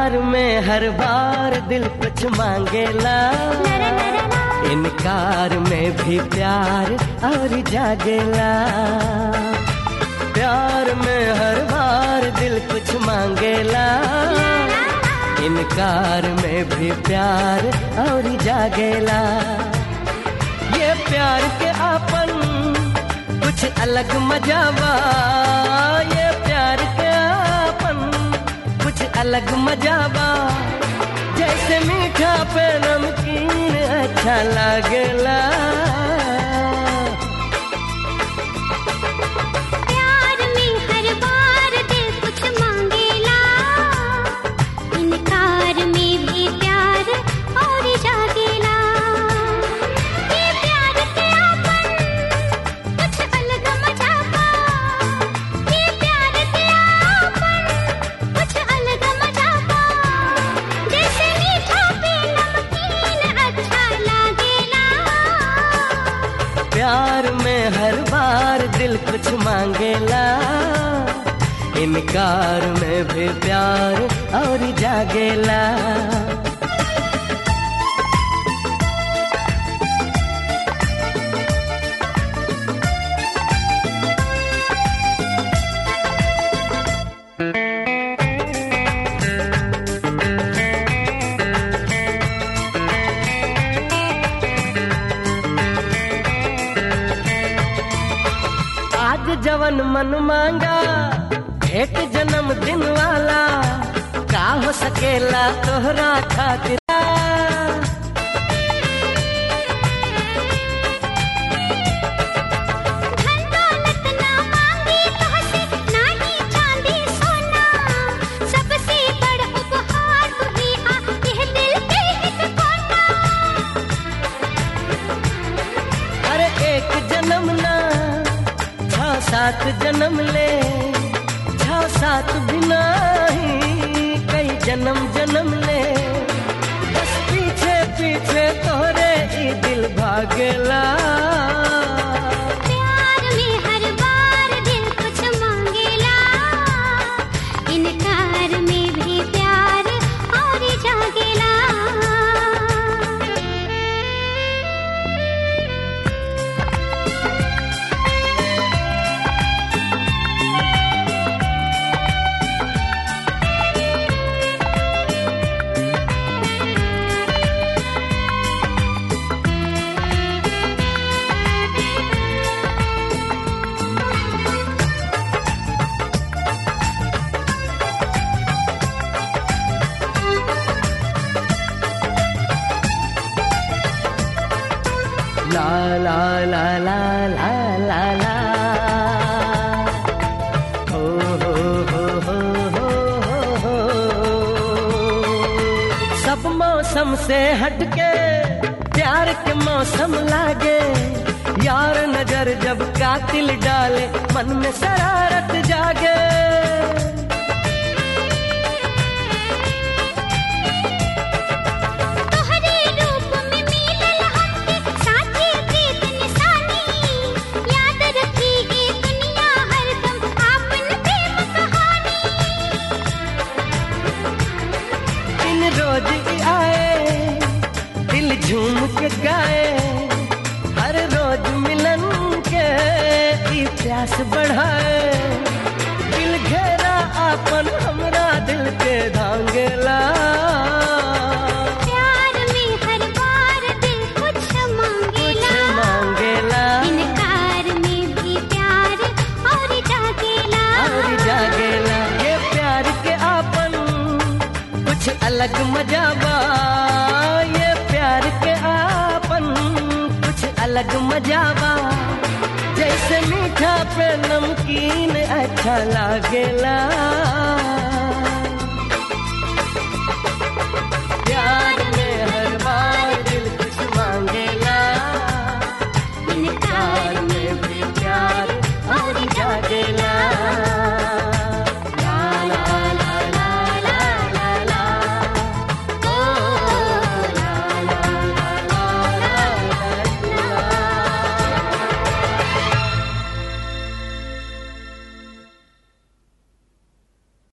प्यार में हर बार दिल कुछ मांगेला इनकार में भी प्यार और जागेला प्यार में हर बार दिल कुछ मांगेला इनकार में भी प्यार और जागेला ये प्यार के आपन कुछ अलग मजावा ये प्यार के आपन कुछ अलग मजावा जैसे मीठा पे नमकीन अच्छा लागेला प्यार में हर बार दिल कुछ मांगेला इनकार में भी प्यार और जागेला ये प्यार के आपन कुछ अलग मजाबा ये प्यार के आपन कुछ अलग मजाबा जैसे मीठा पे नमकीन अच्छा लागेला प्यार में हर बार दिल कुछ मांगेला इनकार में भी प्यार और जागेला आज जवन मन मांगा एक जन्म दिन वाला का हो सकेला तोहरा खातिर धन दौलत ना मांगी तोहसे ना ही चांदी सोना सबसे बड़ उपहार तू ही आ यह दिल के एक कोना अरे एक जन्म ना छ सात जन्म ले छ सात बिना ही कई जन्म जन्म ले बस पीछे पीछे तोहरे ई दिल भागेला प्यार में हर बार दिल कुछ मांगेला इनकार में भी प्यार और जागेला ला ला ला ला ला ला ला हो हो हो हो हो हो हो सब मौसम से हटके प्यार के मौसम लागे यार नजर जब कातिल डाले मन में शरारत जागे तोहरे रूप में मिलल हमके साथी प्रीत निशानी याद रखी ये दुनिया हरदम आपन प्रेम कहानी इन रोज ही आए दिल झूम के गाए हर रोज मिलन के ई प्यास बढ़ाए दिल घेरा आपन हमरा दिल के धांगेला प्यार में हर बार दिल कुछ कुछ मांगेला मांगेला इनकार में भी प्यार और जागेला और जागेला ये प्यार के आपन कुछ अलग मजाबा ये प्यार के आपन कुछ अलग मजाबा जैसे मीठा पे नमकीन अच्छा लागेला